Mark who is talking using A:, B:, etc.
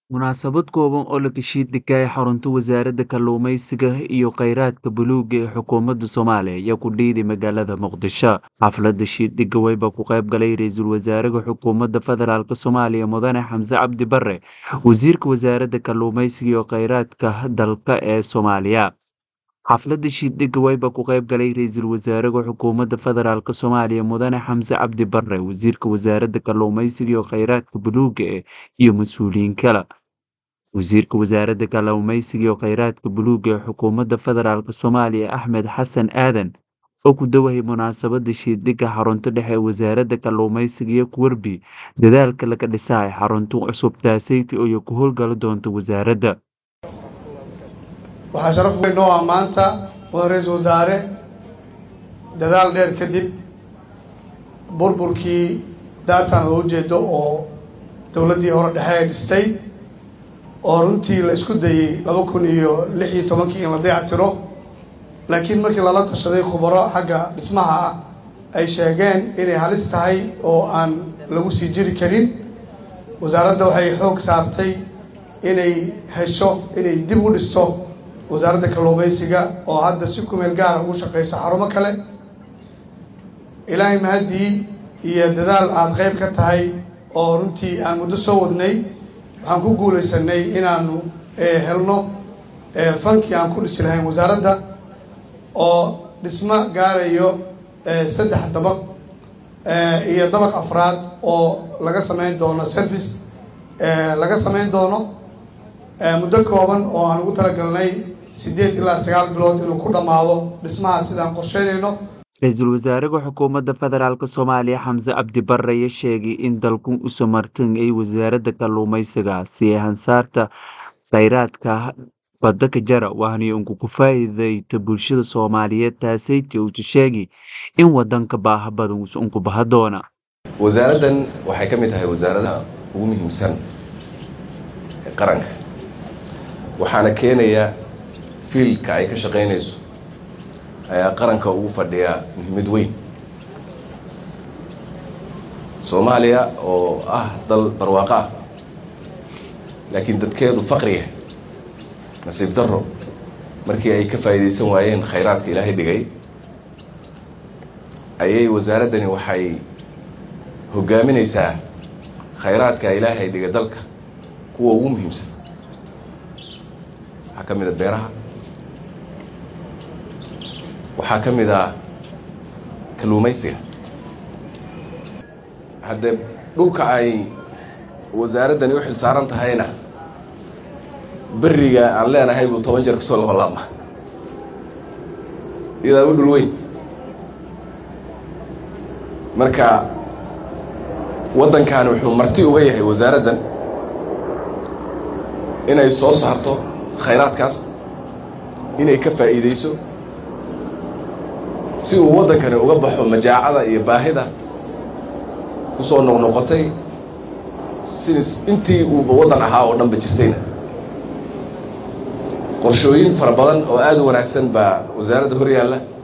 A: Munaasabad kooban oo la kashiidhigay xarunta Wasaaradda Kalluumeysiga iyo Kheyraadka Buluugga ee Xukuumadda Soomaaliya ayaa ku dhiiday magaalada Muqdisho. Xafladda shiidhigga waxaa ka qayb galay Ra'iisul Wasaaraha Xukuumadda Federaalk Soomaaliya Mudane Xamse Cabdi Barre, Wasiirka Wasaaradda Kalluumeysiga iyo Kheyraadka dalka ee Soomaaliya. Xafladda shiidhigga waxaa ka qayb galay Ra'iisul Wasaaraha Xukuumadda Federaalk Soomaaliya Mudane Xamse Cabdi Barre, Wasiirka Wasaaradda Kalluumeysiga iyo Kheyraadka Buluugga iyo mas'uuliyiin kale. Wasiirka Wasaaradda Kalluumeysiga iyo Kheyraadka Buluugga ee Xukuumadda Federaalk Soomaaliya Axmed Xasan Aadan oo ku dhawaaqay munaasabadda shiidhigga xarunta dhexe ee Wasaaradda Kalluumeysiga iyo ku warbi dadaalka laga dhisay xarunta cusub taaseyti oo ku howlgali doonta wasaaradda.
B: waxaa sharaf weyn noo ah maanta mudan ra-iisul wasaare dadaal dheer kadib burburkii daartan loo jeedo oo dowladdii hore dhexe ay dhistay oo runtii la isku dayey laba kun iyo lix iyo tobankii in la dayactiro laakiin markii lala tashaday khubaro xagga dhismaha ah ay sheegeen inay halis tahay oo aan lagu sii jiri karin wasaaradda waxay xoog saartay inay hesho inay dib u dhisto wasaaradda kalluumeysiga oo hadda si kumeel gaara ugu shaqeyso xarumo kale ilaahay mahaddii iyo dadaal aada qeyb ka tahay oo runtii aan muddo soo wadnay waxaan ku guulaysanay inaanu helno fankii aan ku dhisi lahayn wasaaradda oo dhismo gaarayo saddex dabaq iyo dabaq afraad oo laga sameyn doono service laga sameyn doono muddo kooban oo aan ugu talagalnay siddeed ilaa sagaal bilood inuu ku dhammaado dhismaha sidaan qorsheynayno
A: Ra'iisul Wasaaraha Xukuumadda Federaalk Soomaaliya Xamse Cabdi Barre ayaa sheegay in dalku u samartan ay Wasaaradda Kalluumeysiga si ay hansaarta kheyraadka badda ka jara waxaana ugu ku faa'iideyto bulshada Soomaaliyeed taaseytii uu sheegay in wadanka baaha badan uu ku baha doona.
C: wasaaraddan waxay ka mid tahay wasaaradaha ugu muhiimsan ee qaranka waxaana keenaya fiilka ay ka shaqaynayso ayaa qaranka ugu fadhiyaa muhiimad weyn soomaaliya oo ah dal barwaaqo ah laakiin dadkeedu faqriya nasiib darro markii ay ka faa'iidaysan waayeen khayraadka ilaahay dhigay ayay wasaaraddani waxay hoggaaminaysaa khayraadka ilaahay dhigay dalka kuwa ugu muhiimsan waxaa ka mid a beeraha waxaa ka mid ah kalluumaysiga haddee dhulka ay wasaaraddani u xil saaran tahayna beriga aan leenahay buu toban jeer kasoo laholaama iyadaa u dhul weyn marka waddankan wuxuu marti uga yahay wasaaraddan inay soo saarto khayraadkaas inay ka faa'iideyso si uu waddankani uga baxo majaacada iyo baahida ku soo noqnoqotay si intii uuba waddan ahaa oo dhan ba jirtayna qorshooyin fara badan oo aada u wanaagsan baa wasaaradda hor yaalla